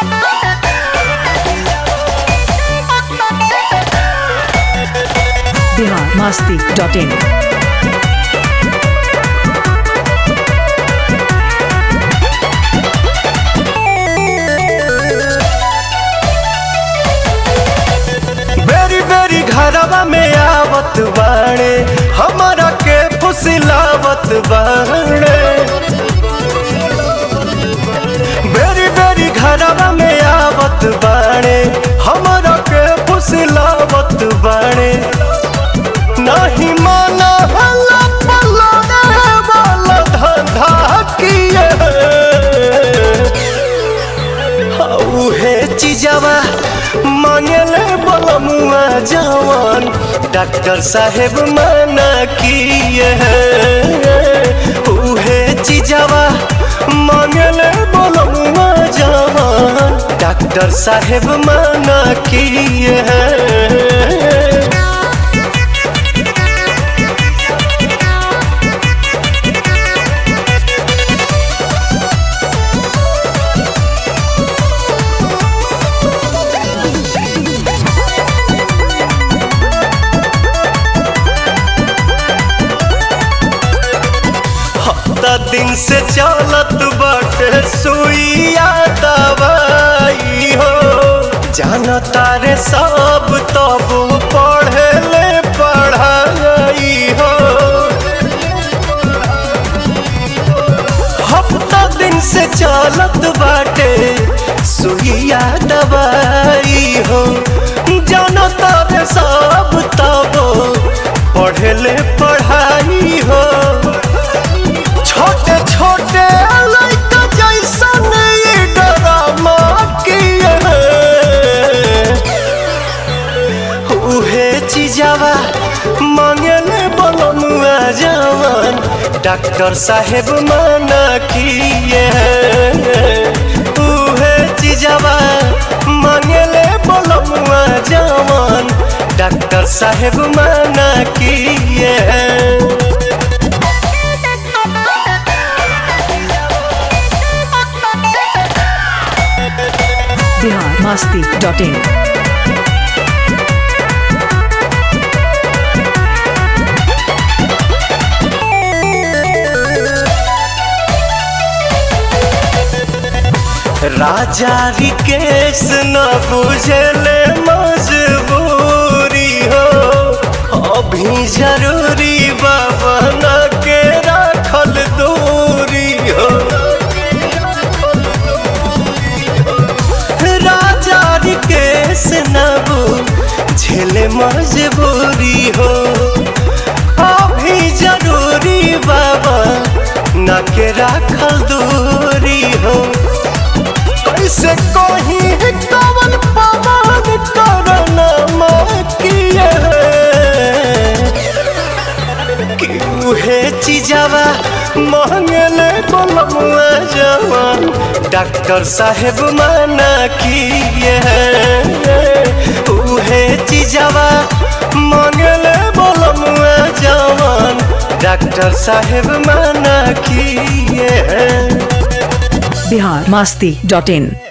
Bihar Masti dot इन बेरी बेरी घरवा में आवत बाणे हमारा के फुसिलावत बाणे बेरी बेरी घरवा में आवत बाणे हमारा के फुसिलावत बाणे नहीं माना हल्ला पल्ला रे वाला धंधा किए उहे चीजवा मांगले बलमुआ जवान डॉक्टर साहेब मना किए उहे चीजवा मांगले बलमुआ जवान डॉक्टर साहेब मना किए हफ्ता दिन से चलत बाटे सुइया दवाई हो जाना तारे सब तब पढ़े ले पढ़ाई हो हफ्ता दिन से चलत बाटे सुइया दवाई हो जाना तारे सब तब पढ़े ले पढ़ाई हो छोटे छोटे लड़का जैसन ये ड्रामा किए उहे चीजवा मांगले बलमुआ जवान डॉक्टर साहेब मना किए उहे चीजवा मांगले बलमुआ जवान डॉक्टर साहेब मना किए बिहार मस्ती डॉट इन राजा रिकेश न बुझले मजबूरी हो अभी जरूरी बाबा न के रखल दूरी हो राजा रिकेश न बुझले मजबूरी हो अभी जरूरी बाबा न के रखल दूरी हो कैसे कोही कवन पवन करना किए कि उहे चीजवा मांगले बलमुआ जवान डॉक्टर साहेब मना किए उहे चीजवा मांगले बलमुआ जवान डॉक्टर साहेब मना किए बिहार मस्ती डॉट इन